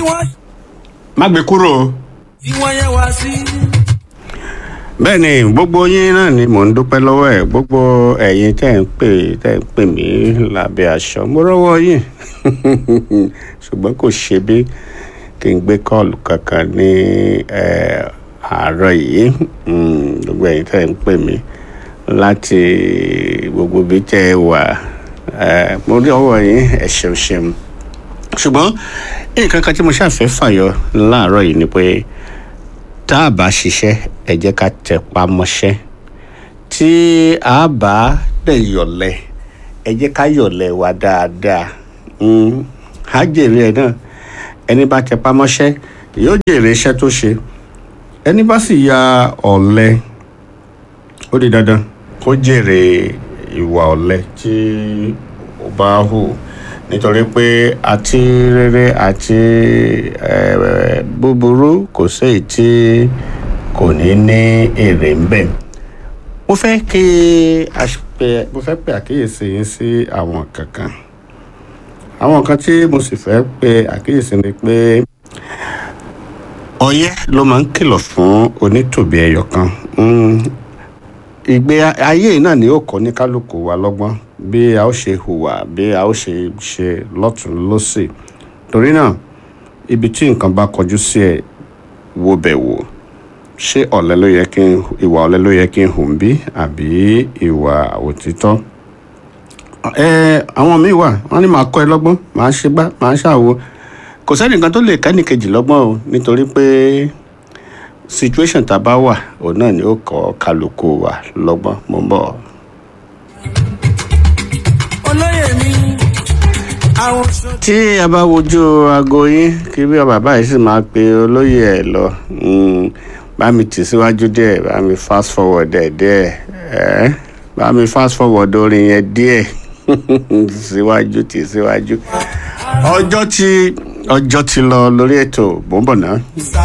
wọ́n má gbé kúrò o. tí wọ́n yẹ wá sí. bẹ́ẹ̀ ni gbogbo yín náà ni mò ń dúpẹ́ lọ́wọ́ ẹ̀ gbogbo ẹ̀yin tẹ́ ń pè tẹ́ ń pè mí lábẹ́ aṣọ mo rọ́wọ́ yín ṣùgbọ́n kò ṣe bí kí n gbé kọ́ọ̀lù kankan ní eh, àárọ̀ yìí Mm, gbogbo ẹ̀yin tẹ́ ń pè mí láti gbogbo ibi tẹ́ ẹ wà eh, mo rí ọwọ́ yín ẹ ṣeun ṣeun ṣùgbọ́n nǹkan kan tí mo ṣàfẹ́ fàyọ láàárọ̀ yìí ni pé tá a bá ṣiṣẹ́ ẹ jẹ́ ká tẹpá mọ́ṣẹ́ tí a bá dẹ̀ yọ̀lẹ̀ ẹ jẹ́ ká yọ̀lẹ̀ wa dáadáa Mm, á jèrè ẹ̀ náà ẹni bá tẹpá mọ́ṣẹ́ yóò jèrè iṣẹ́ tó ṣe ẹni bá sì ya ọ̀lẹ ó di dandan kó jèrè ìwà ọ̀lẹ tí ó bá hù nítorí pé àti rere àti eh, búburú kò séyìí tí kò ní ní èrè ń bẹ̀. mo fẹ́ kí a pe mo fẹ́ pe àkíyèsí yín sí àwọn kankan àwọn kan tí mo sì fẹ́ pe àkíyèsí ni pé ọyẹ́ ló máa ń kìlọ̀ fún onítòbí ẹyọ kan Mm, ìgbé ayé yìí náà ni ó kọ́ ní kálukú wa lọ́gbọ́n bí a ó ṣe hùwà bí a ó ṣe ṣe lọ́tún lọ́sì torí náà ibi tí nǹkan bá kọjú sí ẹ wo bẹ̀ wò ṣé ọ̀lẹ ló yẹ kí n ìwà ọ̀lẹ ló yẹ kí n hù ń bí àbí ìwà òtítọ́ ẹ àwọn míì wà wọn ní màá kọ́ ẹ lọ́gbọ́n màá ṣe gbá màá ṣàwo kò sẹ́nìkan tó lè kẹ́nìkejì lọ́gbọ́n o nítorí pé situation tá a bá wà òun náà ni ó kọ́ kálukú wa lọ́gbọ́n mo ń bọ̀. olóyè mi àwọn sọ tí a bá wojú aago yín kí bí bàbá yìí sì máa pe olóyè ẹ lọ mm, bá mi tì síwájú díẹ̀ bá mi fast forward ẹ̀ díẹ̀ ẹ́ bá mi fast forward orin yẹn díẹ̀ síwájú tì síwájú ọjọ́ tí ọjọ́ ti lọ lórí ètò bó ń bọ̀ náà.